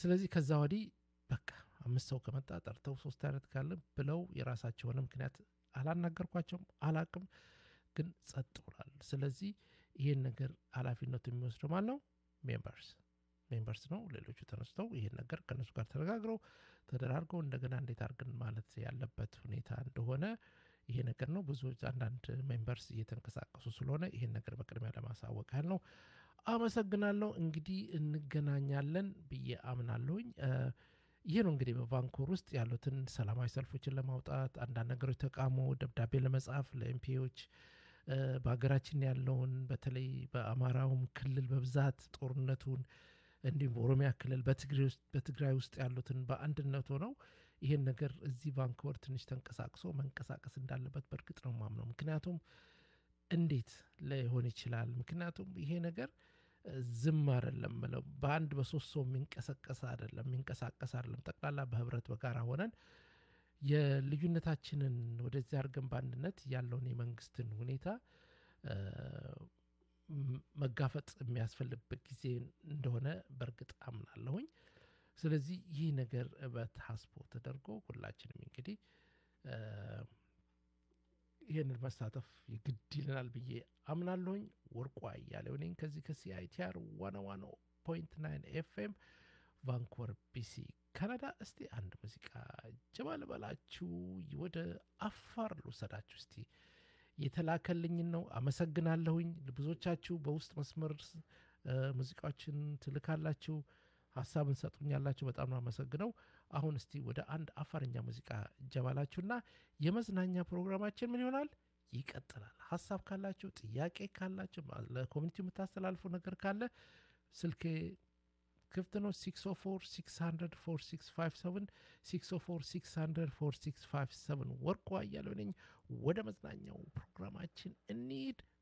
ስለዚህ ከዛ ወዲህ በቃ አምስት ሰው ከመጣ ጠርተው ሶስት አይነት ካለ ብለው የራሳቸው የሆነ ምክንያት አላናገርኳቸውም፣ አላቅም፣ ግን ጸጥ ብሏል። ስለዚህ ይህን ነገር ኃላፊነቱ የሚወስደው ማን ነው? ሜምበርስ ሜምበርስ ነው። ሌሎቹ ተነስተው ይህን ነገር ከእነሱ ጋር ተነጋግረው ተደራርገው እንደገና እንዴት አድርገን ማለት ያለበት ሁኔታ እንደሆነ ይሄ ነገር ነው። ብዙ አንዳንድ ሜምበርስ እየተንቀሳቀሱ ስለሆነ ይህን ነገር በቅድሚያ ለማሳወቅ ያህል ነው። አመሰግናለሁ። እንግዲህ እንገናኛለን ብዬ አምናለሁኝ። ይህ ነው እንግዲህ በቫንኮር ውስጥ ያሉትን ሰላማዊ ሰልፎችን ለማውጣት አንዳንድ ነገሮች ተቃውሞ ደብዳቤ ለመጻፍ ለኤምፒዎች በሀገራችን ያለውን በተለይ በአማራውም ክልል በብዛት ጦርነቱን እንዲሁም በኦሮሚያ ክልል በትግራይ ውስጥ ያሉትን በአንድነት ሆነው ይህን ነገር እዚህ ቫንኮቨር ትንሽ ተንቀሳቅሶ መንቀሳቀስ እንዳለበት በእርግጥ ነው ማምነው። ምክንያቱም እንዴት ሊሆን ይችላል? ምክንያቱም ይሄ ነገር ዝም አይደለም ብለው በአንድ በሶስት ሰው የሚንቀሳቀስ አይደለም የሚንቀሳቀስ አይደለም። ጠቅላላ በህብረት በጋራ ሆነን የልዩነታችንን ወደዚህ አድርገን በአንድነት ያለውን የመንግስትን ሁኔታ መጋፈጥ የሚያስፈልግበት ጊዜ እንደሆነ በእርግጥ አምናለሁኝ። ስለዚህ ይህ ነገር በታስቦ ተደርጎ ሁላችንም እንግዲህ ይህንን መሳተፍ ግድ ይለናል ብዬ አምናለሁኝ። ወርቁ አያሌው ነኝ ከዚህ ከሲአይቲአር ዋና ዋና ፖይንት ናይን ኤፍኤም ቫንኮቨር ቢሲ ካናዳ። እስቲ አንድ ሙዚቃ ጀባ ልበላችሁ፣ ወደ አፋር ልውሰዳችሁ። እስቲ የተላከልኝን ነው። አመሰግናለሁኝ። ብዙዎቻችሁ በውስጥ መስመር ሙዚቃዎችን ትልካላችሁ፣ ሀሳብን ሰጡኛላችሁ። በጣም ነው አመሰግነው። አሁን እስቲ ወደ አንድ አፋርኛ ሙዚቃ ጀባላችሁና የመዝናኛ ፕሮግራማችን ምን ይሆናል ይቀጥላል። ሀሳብ ካላችሁ፣ ጥያቄ ካላችሁ፣ ለኮሚኒቲ የምታስተላልፉ ነገር ካለ ስልኬ ክፍት ነው። 604 600 4657 604 600 4657 ወርቁ አያሌው ነኝ። ወደ መዝናኛው ፕሮግራማችን እንሂድ።